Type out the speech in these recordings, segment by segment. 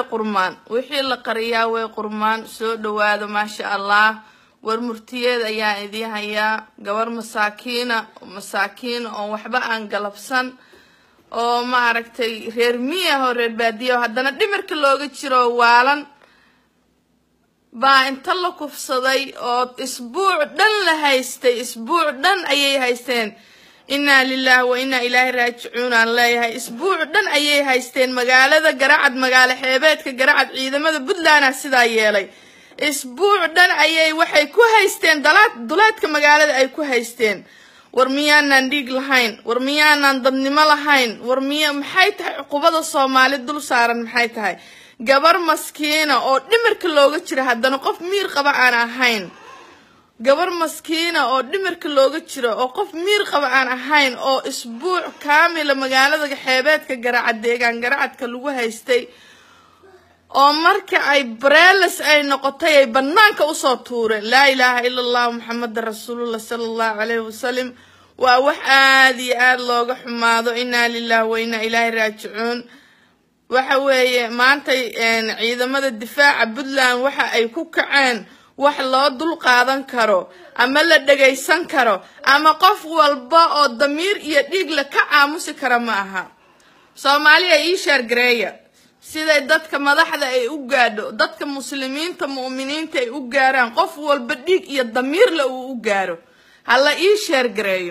qurmaan wixii la qariyaa way qurmaan soo dhawaado maasha allah war murtiyeed ayaan idiin hayaa gabar masaakiina masaakiina oo waxba aan galabsan oo maaragtay reer miyah oo reer baadiya oo haddana dhimirka looga jiro waalan baa inta la kufsaday oo isbuuc dhan la haystay isbuuc dhan ayay haysteen innaa lilahi wa innaa ilaahi raajicuun aan leeyahay isbuuc dhan ayay haysteen magaalada garacad magaalo xeebeedka garacad ciidamada puntlandah sidaa yeelay isbuuc dhan ayay waxay ku haysteen dalaad duleedka magaalada ay ku haysteen war miyaanaan dhiig lahayn war miyaanaan dadnimo lahayn war miya maxay tahay cuqubada soomaali dul saaran maxay tahay gabar maskiina oo dhimirka looga jira haddana qof miir qaba aan ahayn gabar maskiina oo dhimirka looga jiro oo qof miir qaba aan ahayn oo isbuuc kaamila magaalada xeebeedka garacad deegaan garacadka lagu haystay oo marka ay bareeles ay noqotay ay banaanka usoo tuureen laa ilaaha ila allahu maxameda rasuulullah sala allahu calayhi wasalam waa wax aada iyo aada looga xumaado innaa lilahi wa innaa ilaahi raajicuun waxa weeye maantay ciidamada difaaca puntland waxa ay ku kaceen wax loo dul qaadan karo ama la dhagaysan karo ama qof walba oo damiir iyo dhiigle ka aamusi kara ma aha soomaaliya ii sheergareeya siday dadka madaxda ay u gaadho dadka muslimiinta mu'miniinta ay u gaaraan qof walba dhiig iyo damiirle uu u gaaro hala ii sheergareeyo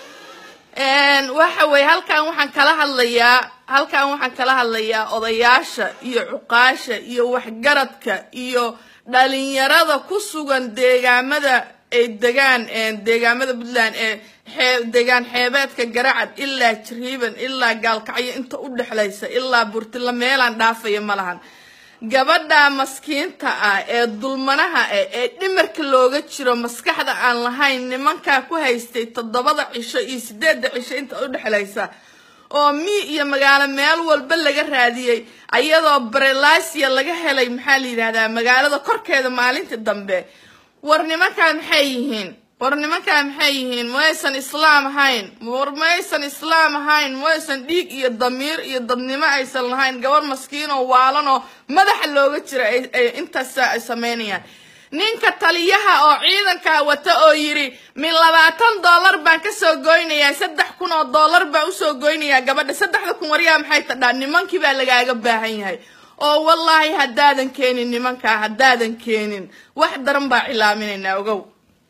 waxa weeye halkan waxaan kala hadlayaa halkan waxaan kala hadlayaa odayaasha iyo cuqaasha iyo waxgaradka iyo dhalinyarada ku sugan deegaamada ay degaan deegaamada puntland ee xee deegaan xeebeedka garacad ilaa jariiban ilaa gaalkacyo inta u dhexlaysa ilaa burtila meelaan dhaafaya ma lahan gabadha maskiinta ah ee dulmanaha ah ee dhimarka looga jiro maskaxda aan lahayn nimankaa ku haystay toddobada cisho iyo sideedda cisho inta u dhexlaysa oo mii iyo magaalo meel walba laga raadiyey ayadoo barelasiya laga helay maxaa la yidhahdaa magaalada korkeeda maalintii dambe war nimankaa maxay yihiin war nimankaa maxay yihiin maysan islaam ahayn war maysan islaam ahayn maysan dhiig iyo damiir iyo dadnimo aysan lahayn gabar maskiin oo waalan oo madaxa looga jira ay intaas ay sameynayaan ninka taliyaha oo ciidankaa wata oo yidhi min labaatan dollar baan kasoo goynayaa saddex kun oo dollar baan usoo goynayaa gabadha saddexda kun waryaa maxay tadhaa nimankii baa lagaaga baahan yahay oo wallaahi haddaadan keenin nimankaa haddaadan keenin wax daran baa cilaaminaynaa ogow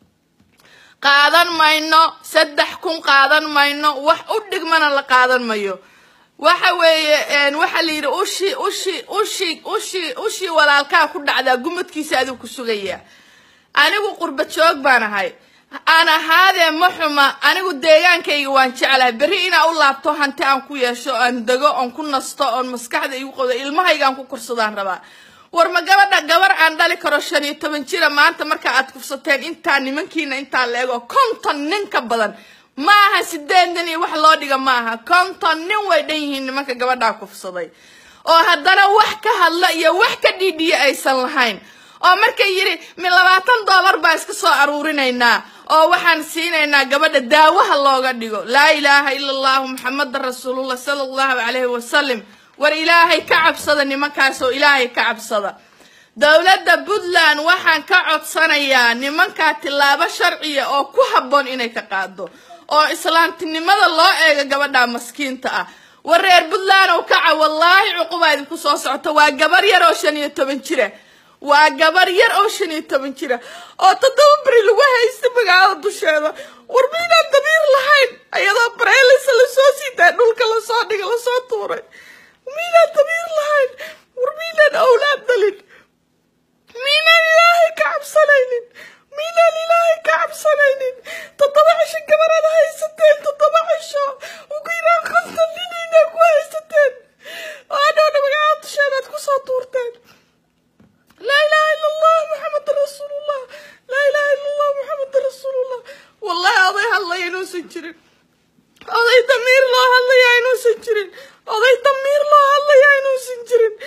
qaadan mayno saddex kun qaadan mayno wax u dhigmana la qaadan mayo waxa weeye waxaa la yidhi ushi ushi ushi ushi ushii walaalkaa ku dhacdaa gumadkiisa adigu ku sugayaa anigu qurba joog baan ahay aan ahaadee ma xuma anigu deegaankayga waan jeclahay berri inaa u laabto hanti aan ku yeesho aan dego oon ku nasto oon maskaxda igu qodo ilmahaygaan ku korsadaan rabaa war ma gabadha gabar aan dhali karo shan iyo toban jira maanta marka aad kufsateen intaa nimankiina intaa la ego konton nin ka badan ma aha sideed nin iyo wax loo dhiga ma aha konton nin way dhan yihiin nimanka gabadhaa kufsaday oo haddana wax ka hadla iyo wax ka dhiidhiya aysan lahayn oo markay yidhi min labaatan dollar baa iska soo aruurinaynaa oo waxaan siinaynaa gabadha daawaha looga dhigo laa ilaaha ila allahu maxameda rasuulullah sala allahu calayhi wasalam war ilaahay ka cabsada nimankaas oo ilaahay ka cabsada dowladda puntland waxaan ka codsanayaa nimankaa tillaabo sharciya oo ku habboon inay ka qaado oo islaamtinimada loo eego gabadha maskiinta ah war reer puntland oo kaca wallaahi cuqubaa idinku soo socota waa gabar yar oo shan iyo toban jira waa gabar yar oo shan iyo toban jira oo toddoba beri lagu haysta magaalada dusheeda war miynaan damiir lahayn ayadoo bareelisa lasoo siitaa dhulka lasoo dhiga lasoo tuuray miynaan damiir lahayn war miynaan awlaad dhalin miynaan ilaahay ka cabsanaynin miynaan ilaahay ka cabsanaynin toddoba cisho gabaraad haysateen toddoba cisho ugu yaraan konton niniina ku haysateen oo adhowna magaalada dusheedaad kusoo tuurteen laa ilaaha ila allah maxameda rasuulullah laa ilaaha ila allah maxameda rasuulullah wallahi oday hadlaya inuusan jirin oday damiir loo hadlaya inuusan jirin oday damiir loo hadlaya inuusan jirin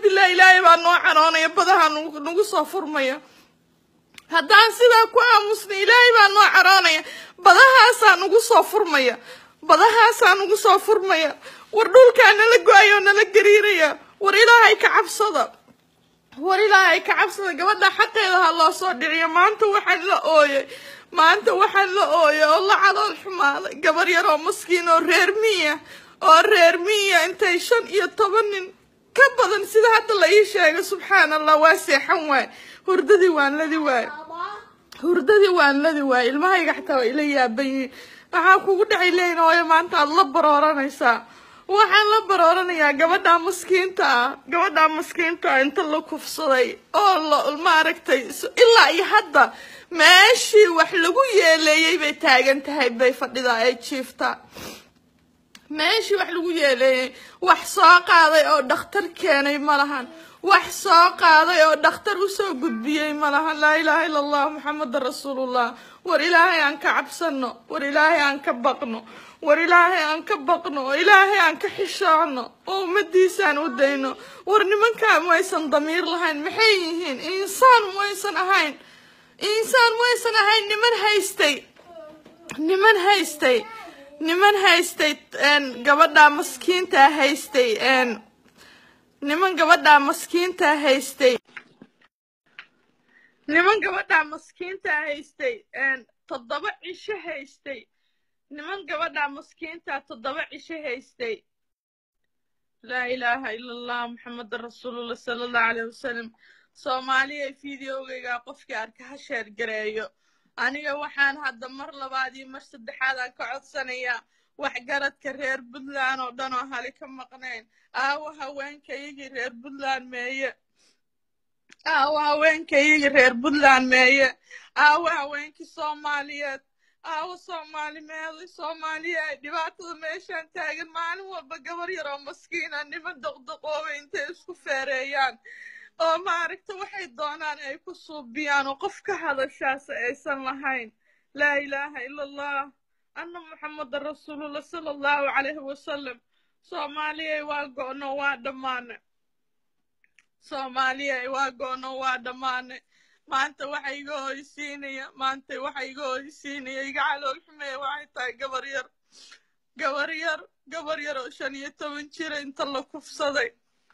billah ilaahay baa noo caroonaya badaha nagu nagu soo furmaya haddaan sidaa ku aamusna ilaahay baa noo caroonaya badahaasaa nagu soo furmaya badahaasaa nagu soo furmaya war dhulkaa nala go-ayo nala gariiraya war ilaahay ka cabsada war ilaahay ka cabsada gabadha xaqeeda ha loo soo dhiciyo maanta waxaan la ooyay maanta waxaan la ooyay oo la calool xumaaday gabar yar oo maskiin oo reer miya oo reer miya intay shan iyo toban nin ka badan sida hadda la ii sheegay subxaan allah waa seexan waay hurdadii waan ladi waay hurdadii waan ladi waay ilmahayga xataa waa ila yaaban yihiin waxaa kugu dhacay leeyin hooyo maanta aad la barooranaysaa waxaan la barooranayaa gabadha maskiinta ah gabadha maskiinta ah inta la kufsaday oo la maaragtay ilaa iyo hadda meeshii wax lagu yeeleeyey bay taagan tahay bay fadhidaa ay jiiftaa meeshii wax lagu yeeleeyey wax soo qaaday oo dhakhtar keenay ma lahan wax soo qaaday oo dhakhtar usoo gudbiyey ma lahan laa ilaaha ila allah maxamedan rasuulullah war ilaahay aan ka cabsano war ilaahay aan ka baqno war ilaahay aan ka baqno oo ilaahay aan ka xishoocno oo ummadiisaan u dayno war nimankaan maysan damiir lahayn maxay yihiin insaan maysan ahayn insaan maysan ahayn niman haystay niman haystay niman haystay gabadha maskiinta haystay niman gabadha maskiinta haystay niman gabadha maskiinta haystay toddoba cisho haystay niman gabadha maskiinta toddoba cisho haystay laa ilaaha ila allah maxamedan rasuulullah sala allahu caleyh wasalam soomaaliya videogayga qofkii arka ha sheer gareeyo aniga waxaan hadda mar labaad iyo mar saddexaad aan ka codsanayaa waxgaradka reer puntland oo dhan oo hali ka maqnayn aawo haweenkayagii reer puntland meeye aawo haweenkayagii reer puntland meeye aawo haweenkii soomaaliyeed aawo soomaali meeday soomaaliya ay dhibaatada meeshaan taagan maalin walba gabar yar oo maskiina niman doqdoqoobay intay isku feereeyaan oo maaragta waxay doonaan ay ku suubiyaan oo qof ka hadashaas aysan lahayn laa ilaaha ila allah anna muxamedan rasuulullah sala allahu calayhi wasalam soomaaliyay waa go'no waa dhammaane soomaaliyay waa go'no waa dhammaane maanta waxa iga hoysiinaya maanta waxa iga hoysiinaya iga calool xumeeya waxay tahay gabar yar gabar yar gabar yar oo shan iyo toban jira inta la kufsaday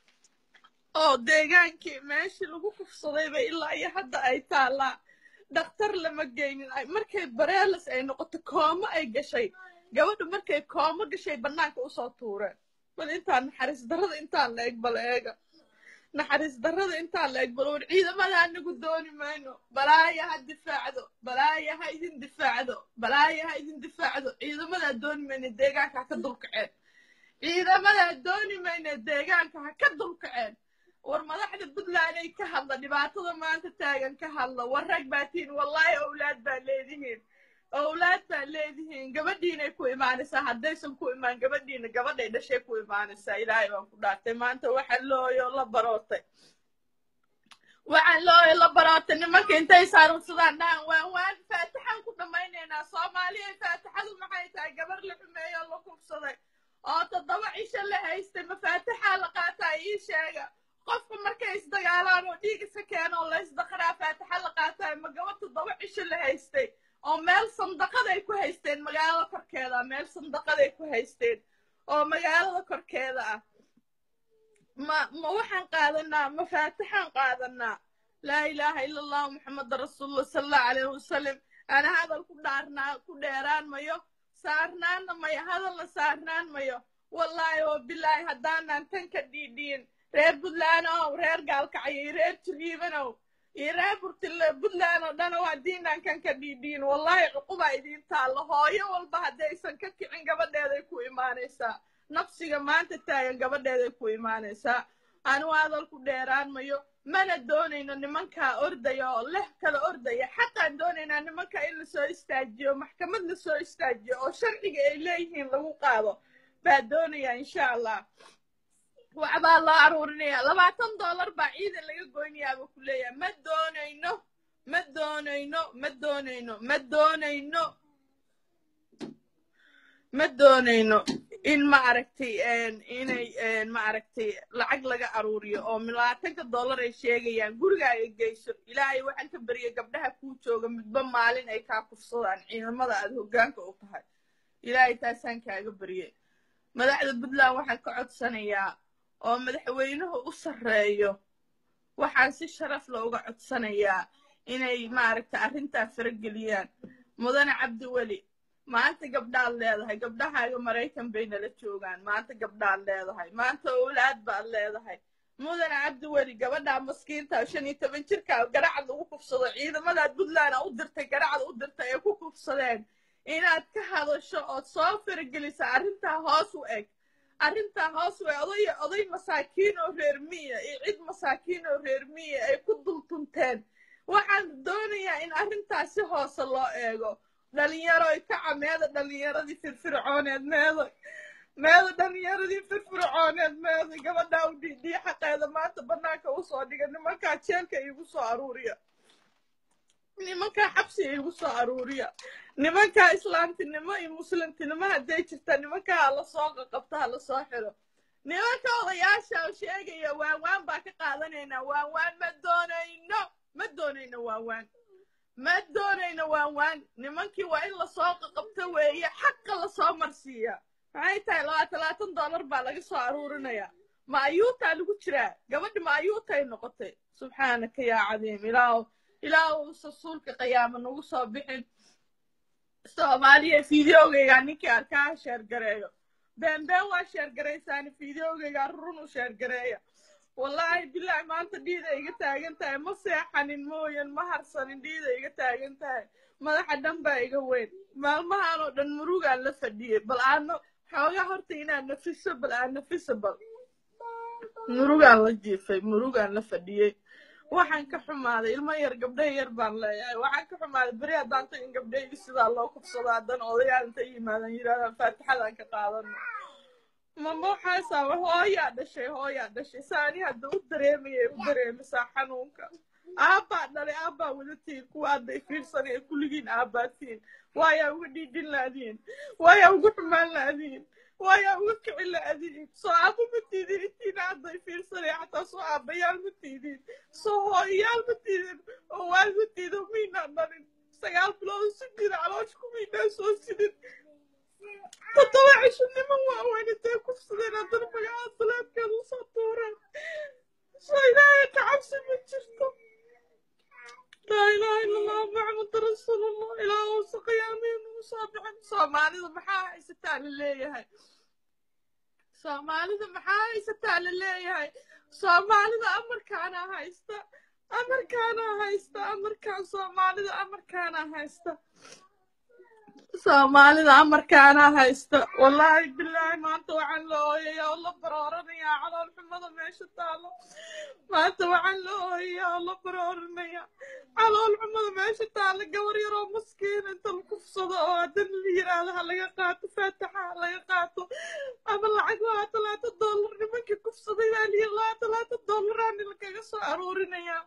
oo deegaankii meeshii lagu kufsadayba ilaa iyo hadda ay taallaa dhakhtar lama geynin markay bareelas ay noqoto koomo ay gashay gabadha markay koomo gashay bannaanka usoo tuureen bal intaan naxariis darrada intaan la eg bal eega naxariis darrada intaan la eg bal war ciidamada anagu dooni mayno balaaya ha difaacdo balaaya ha idin difaacdo balaaya ha idin difaacdo ciidamadaa dooni mayno deegaanka ha ka dulkaceen ciidamadaa dooni mayno deegaanka ha ka dulkaceen war madaxda puntland ay ka hadla dhibaatada maanta taagan ka hadla war rag baa tihiin wallaahi owlaad baa leedihiin owlaad baa leedihiin gabadhiinay ku imaanaysaa haddaysan ku imaan gabadhiina gabadhay dhashay ku imaanaysaa ilaahay baan ku dhaartay maanta waxaa looyo la barootay waxaan looyo la barootay nimanka intay saarunsadaan dhahan waan waan faatixaan ku dhammaynaynaa soomaaliya faatixadu maxay tahay gabar la xumeeyo la kubsaday oo toddoba cisho la haystay mafaatixaa la qaataa ii sheega qofka markay isdagaalaan oo dhiig isa keeno oo la isdaqaraa faatixa la qaataay ma gaba toddoba cisho la haystay oo meel sandaqaday ku haysteen magaalada korkeeda meel sandaqaday ku haysteen oo magaalada korkeeda ah ma ma waxaan qaadanaa ma faatixaan qaadanaa laa ilaaha ila allah muxameda rasuulullah sala allahu calayhi wasalam ana hadal ku dhaarnaa ku dheeraan mayo saarnaanna mayo hadalna saarnaan mayo wallaahi oo bilaahi haddaanan tan ka dhiidhiin reer puntlandow reer gaalkacyo iyo reer jiriibanow iyo reer burtile puntland oo dhan oo haddiinaan kan ka dhiidhiin wallaahi cuqubaa idiin taalla hooyo walba haddaysan ka kicin gabadheeday ku imaanaysaa nafsiga maanta taagan gabadheeday ku imaanaysaa anu hadal ku dheeraan mayo mana doonayno nimankaa ordaya oo leh kala ordaya xaqaan doonaynaa nimanka in lasoo istaajiyo maxkamad lasoo istaajiyo oo sharciga ay leeyihiin lagu qaado baa doonaya insha allah waxbaa loo aruurinaya labaatan dollar baa ciidan laga goynayaaba ku leeyahay ma doonayno ma doonayno ma doonayno ma doonayno ma doonayno in maaragtay inay maaragtay lacag laga aruuriyo oo milaatanka dollar ay sheegayaan guriga ay geyso ilaahay waxaan ka bariyay gabdhaha kuu jooga midba maalin ay kaa kufsadaan ciidamada aad hoggaanka u tahay ilaahay taasaan kaaga baryay madaxda puntland waxaan ka codsanayaa oo madaxweynuhu u sarreeyo waxaan si sharaf looga codsanayaa inay maaragtay arrintaa farageliyaan mudane cabdiweli maanta gabdhaad leedahay gabdhahaaga maraykan bay nala joogaan maanta gabdhaad leedahay maanta owlaad baad leedahay mudane cabdiweli gabadhaa maskiinta shan iyo toban jirka garacad lagu kufsado ciidamadaad puntland u dirtay garacad u dirtay ee ku kufsadeen inaad ka hadasho ood soo faragelisa arrintaa hoos u eg arrintaa hoos u eg oday oday masaakiin oo reer miya iyo cid masaakiin oo reer miya ay ku dultunteen waxaan doonayaa in arrintaas si hoose loo eego dhalinyaroy kaca meeda dhalinyaradii firfircooneed meeda meeda dhalinyaradii firfircooneed meeda gabadhaa u dhiidhiya xaqeeda maanta bannaanka usoo dhiga nimankaa jeelka iigu soo aruuriya nimankaa xabsiga iigu soo aruuriya nimankaa islaamtinimo iyo muslimtinimo hadday jirtaa nimankaa hala soo qaqabto hala soo xiro nimanka odayaasha oo sheegaya waanwaan baa ka qaadanaynaa waanwaan ma doonayno ma doonayno waanwaan ma doonayno waanwaan nimankii waa in lasoo qaqabto weeye xaqa lasoo marsiiya maxay tahay labaatan labaatan dollar baa laga soo aruurinayaa ma ayuutaa lagu jiraa gabadhi ma ayuutay noqotay subxaanaka yaa cadiim ilaahu ilaahu sasuulka qiyaama nagu soo bixin soomaaliya fideogaygaa ninkii arkaa sheergareeyo beenbeen waa sheergaraysaani fideogaygaa run u sheergareeya wallaahi bilaahi maanta dhiida iga taagan tahay ma seexanin mooyan ma harsanin dhiida iga taagan tahay madaxa dhan baa iga weyn maalmahan oo dhan murugaan la fadhiyey bal aano xoogaa horta inaad nafiso bal aad nafiso bal murugaan la jiifay murugaan la fadhiyey waxaan ka xumaaday ilmo yar gabdhaha yar baan leeyahay waxaan ka xumaaday beri haddaan tagin gabdhahaygi sidaa loo kufsado haddana odayaal inta yimaadaan yidhahdaan faatixadaan ka qaadano mama waxaasaa hooyaa dhashay hooyaa dhashay saani hadda u dareemayay u dareemisaa xanuunka aabbaa dhalay aabbaa wadatiin kuwa hadda i fiirsanaya kulligiin aabbaatihin waayaa uga dhiidhin laadiin waayaa uga xumaan laadiin waayaa uga kicin laadiin soo aabba ma tiidin intiina hadda i fiirsanaya xataa soo aabbayaal ma tiidin soo hooyayaal ma tiidin oo waal ma tiidin miynaan dhalin sagaal bilood si jira caloosh ku miynaa soo sidin toddoba cisho niman waaweyn intay kufsadeen haddana magaca salaadkeeda usoo tuureen soo ilaahay ka cabsi ma jirto laa ilaaha illa allah maxamad rasuulullah ilaa uusa qiyaamiin ugu soo bixin soomaalida maxaa haysataa la leeyahay soomaalida maxaa haysataa la leeyahay soomaalida amarkaana haysta amarkaana haysta amarkaan soomaalida amarkaana haysta soomaalida amarkaana haysta wallaahi bilaahi maanta waxaan la ooyayaa oo la barooranayaa calool xumada meesha taalo maanta waxaan la ooyayaa oo la barooranayaa calool xumada meesha taalo gabar yaroo maskiin inta la kufsado oo haddana la yiraahdo ha laga qaato faataxa ha laga qaato ama lacag labaatan labaatan dollar nimankii kufsaday baa liyi labaatan labaatan dollaraani lakaga soo aruurinayaa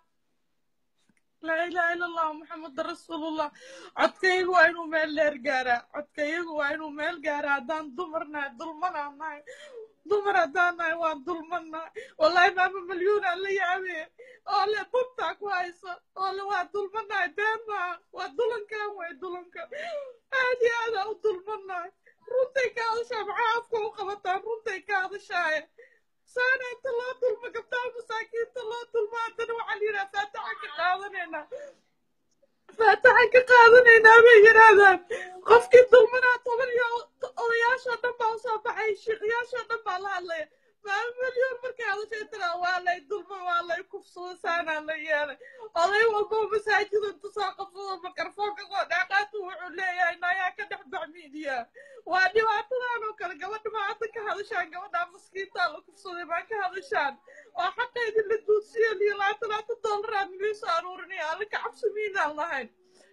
laa ilaaha illa allah maxameda rasuulullah codkayagu waa inuu meel dheer gaaraa codkayagu waa inuu meel gaaraa haddaan dumarnahay dulmanaan nahay dumar haddaan nahay waan dulmannahay wallahi maama malyuunaan la yaabee oo le bubtaa ku hayso oo le waa dulmannahay been maaha waa dulankan way dulanka aad iyo aadaa u dulmannahay runtay ka hadashaa maxaa afka u qabataan runtay ka hadashaaye saana inta loo dulmo gabdhaha masaakiinta loo dulmo haddana waxaa la yidhaha faataxan ka qaadanaynaa faataxan ka qaadanaynaa bay yidhaahdaan qofkii dulmanaa toban iyo odayaashoo dhan baa usoo baxay shiiqyaashoo dhan baa la hadlaya maama milyoon markay hadashay tiraa waa lay dulmo waa lay kufsado saanaa la yeelay oday walboo masaajida inta soo qabsado makarfoonka soo dhaaqaatu wuxuu leeyahay nayaa ka dhex bax miidiyaa waa dhibaatadan oo kale gabadha ma hadda ka hadashaan gabadhaa maskiintaa la kufsaday maa ka hadashaan oo xaqeydii la duudsiyo liyo labaatan labaatan dollaraa milii soo aruurinaya alla ka cabsi miinaan lahayn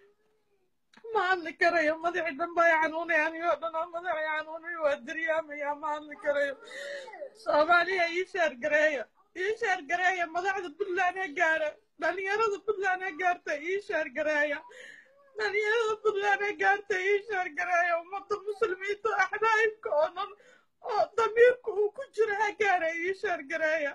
ma hadli karayo madaxii dhan baa xanuunay anigoo dhan oo madaxii xanuunay waa daryaamaya ma hadli karayo soomaaliya ii sheergareeya ii sheergareeya madaxda puntland ha gaara dhalinyarada puntland ha gaarta ii sheergareeya dhalinyarada puntland ha gaarta ii sheergareeya ummadda muslimiinta axbaayibka oo dhan oo damiirku uu ku jiro ha gaara ii sheergareeya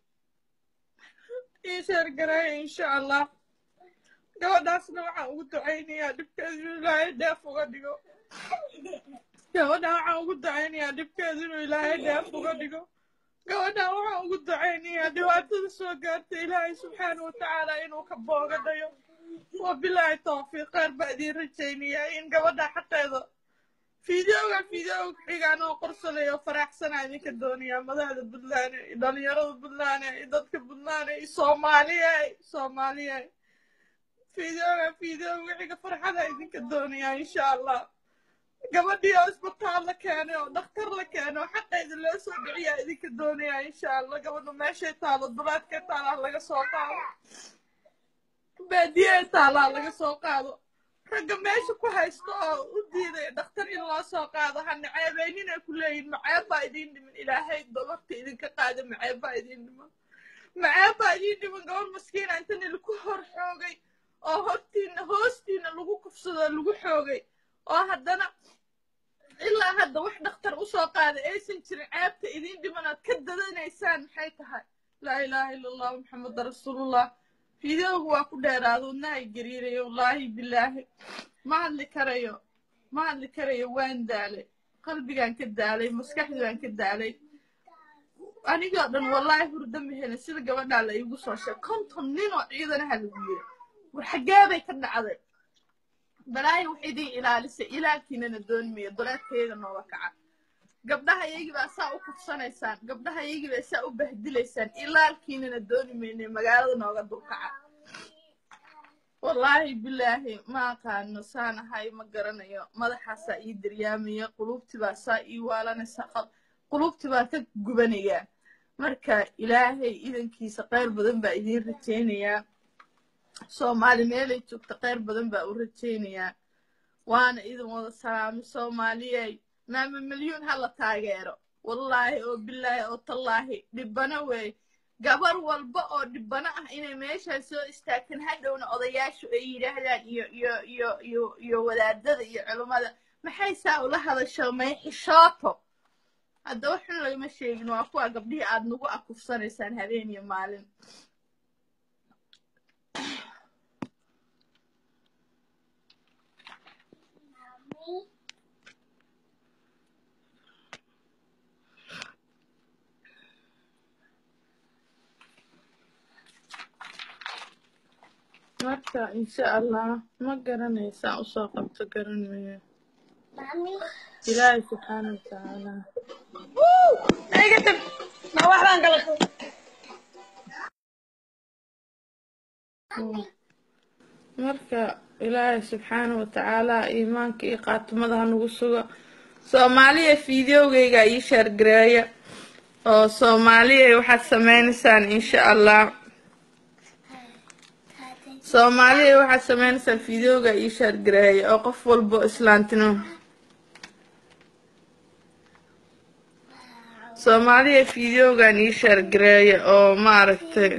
ii sheergareeya insha allah gabadhaasna waxaan ugu ducaynayaa dhibkeedu inuu ilaahay dheef uga dhigo gabadhaan waxaan ugu ducaynayaa dhibkeedu inuu ilaahay dheef uga dhigo gabadhaan waxaan ugu ducaynayaa dhibaatada soo gaarta ilaahay subxaana watacaala inuu ka booga dhayo wabilaahi tawfiiq kheyr baa idiin rajaynayaa in gabadha xaqeeda fideoga fideoga xigaan oo qorsalayo faraxsanaa idinka doonayaa madaxda puntland iyo dhalinyarada puntland iyo dadka puntland iyo soomaaliye soomaaliye fideoga fideoga xiga farxada idinka doonayaa insha allah gabadhii oo isbitaal la keenay oo dhakhtar la keenay oo xaqeeda loo soo dhiciyaa idinka doonayaa insha allah gabadha meeshay taalo dulaadkay taalaa laga soo qaado baadiyey taalaa laga soo qaado ragga meesha ku haysto oo u diiday dhakhtar in loo soo qaado ha naceebayninay ku leeyihin maceeb baa idiin dhiman ilaahay dobarta idinka qaada maceeb baa idiin dhiman maceeb baa idiin dhiman gabar maskiina intani lagu hor xoogay oo hortiina hoostiina lagu kufsado lagu xoogay oo haddana ilaa hadda wax dhakhtar usoo qaaday aysan jirin ceebta idiin dhimanaad ka dadanaysaan maxay tahay laa ilaaha ila allah maxameda rasuulullah fideogu waa ku dheeraado wadnahay gariirayo wallaahi bilaahi ma hadli karayo ma hadli karayo waan daalay qalbigaan ka daalay maskaxdii baan ka daalay anigoo dhan wallaahi hurdo ma helin sida gabadhaa la iigu soo sheeg konton nin oo ciidanaha lagu yiri war xaggee bay ka dhacday balaahi wax idin ilaalisay ilaalkiinana doonmaya duleedkayga nooga kaca gabdhaha iyagii baa saa u kufsanaysaan gabdhaha iyagii baa saa u bahdilaysaan ilaalkiinana dooni mayne magaalada nooga dulkaca wallaahi bilaahi ma aqaano saan ahay ma garanayo madaxaasaa ii daryaamaya qulubtii baa saa ii waalanaysa qulubtii baa ka gubanayaa marka ilaahay idankiisa kheyr badan baa idiin rajaynayaa soomaali meelay joogta kheyr badan baa u rajaynayaa waana idin wada salaamay soomaaliyey maama milyuun ha la taageero wallaahi oo bilaahi oo tallaahi dhibbano weey gabar walba oo dhibbano ah inay meeshaa soo istaagtan hadhowna odayaashu ay yidhaahdaan iyo iyo iyo iyo iyo wadaadada iyo culummada maxay saa ula hadasho may xishooto hadda waxun lagama sheegin waa kuwa gabdhihii aad nagu akufsanaysaan habeen iyo maalin marka insha allah ma garanaysaan usoo qabto garan mayo ilaahay subxaana watacaala marka ilaahay subxaana watacaala iimaanka iyo qaatimada ha nagu sugo soomaaliya fideogeyga ii shaargareeya oo soomaaliya waxaad sameynaysaan insha allah soomaaliya waxaad sameynaysaan fideoga ii shaargareeya oo qof walbo islaantino soomaaliya fideogan ii shaargareeya oo maaragtay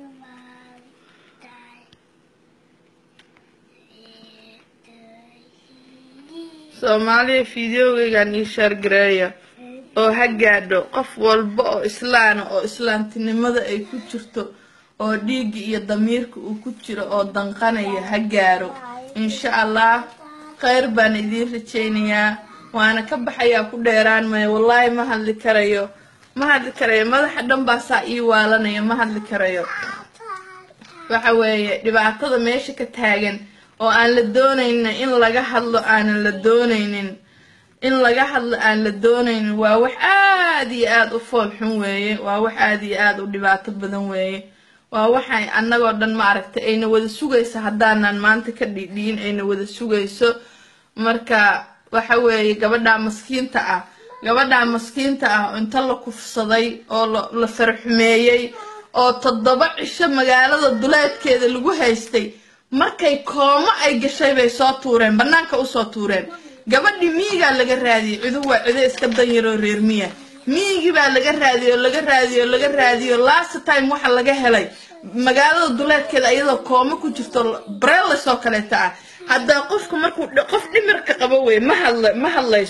soomaaliya fideogeygan ii shaargareeya oo ha gaadho qof walba oo islaana oo islaantinimada ay ku jirto oo dhiigga iyo damiirka uu ku jiro oo danqanaya ha gaaro insha allah kheyr baan idiin rajaynayaa waana ka baxayaa ku dheeraan maya wallaahi ma hadli karayo ma hadli karayo madaxa dhan baa saa ii waalanaya ma hadli karayo waxa weeye dhibaatada meesha ka taagan oo aan la doonaynin in laga hadlo aanan la doonaynin in laga hadlo aan la doonaynin waa wax aad iyo aad u fool xun weeye waa wax aad iyo aad u dhibaato badan weeye waa waxay annagoo dhan maaragtay ayna wada sugayso haddaanan maanta ka dhidhiin ayna wada sugayso marka waxa weeye gabadhaa maskiinta ah gabadhaa maskiinta ah inta la kufsaday oo la farxumeeyey oo toddoba cisho magaalada duleedkeeda lagu haystay markay koomo ay gashay bay soo tuureen bannaanka usoo tuureen gabadhii miyigaa laga raadiyey ciduhu waa cido iska danyaroo reer miya miyigii baa laga raadiyo laga raadiyo laga raadiyo last time waxa laga helay magaalada duleedkeeda iyadoo kooma ku jirto breles oo kaleeta ah haddaa qofka markuu qof dhimirka qabo wey ma hadla ma hadlayso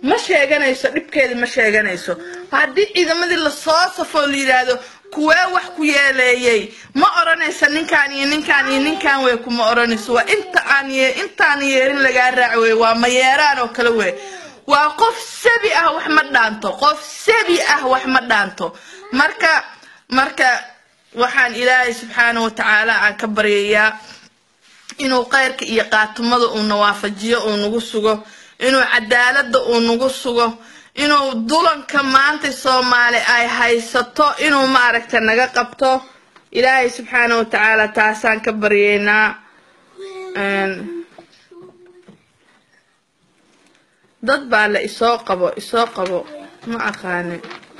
ma sheeganayso dhibkeeda ma sheeganayso haddii ciidamadii lasoo safoo la yidhaahdo kuwee wax ku yeeleeyey ma odhanaysa ninkaan iyo ninkaan iyo ninkaan wey kuma odhanayso waa inta aan ye intaan yeerin lagaa raac wey waa mayeeraan oo kale wey waa qof sabi ah wax ma dhaanto qof sabi ah wax ma dhaanto marka marka waxaan ilaahay subxaana wa tacaala aan ka baryayaa inuu khayrka iyo qaatumada uu nawaafajiyo uu nagu sugo inuu cadaalada uu nagu sugo inuu dulanka maanta soomaali ay haysato inuu maaragta naga qabto ilaahay subxaana wa tacaala taasaan ka baryeynaa dad baa la isoo qabo isoo qabo ma aqaanin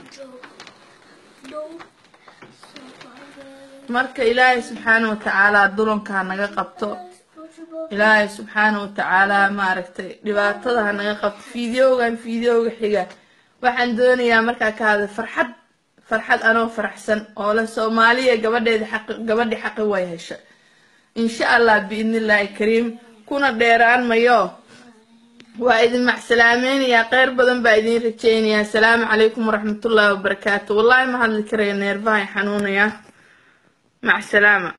marka ilaahay subxaana wa tacaala dulanka ha naga qabto ilaahay subxaana wa tacaala maaragtay dhibaatada ha naga qabto fideogan fideoga xiga waxaan doonayaa markaa ka hadlay farxad farxad anoo faraxsan oo la soomaaliya gabadheeda xaqi gabadhi xaqi way hesha insha allah biidnillaahi kariim kuna dheeraan mayo waa idin macsalaameynaya kheyr badan baa idin rajeynayaa asalaamu calaykum waraxmatullaahi wabarakaatu wallaahi ma hadli karaya neerbahay xanuunaya mac salaama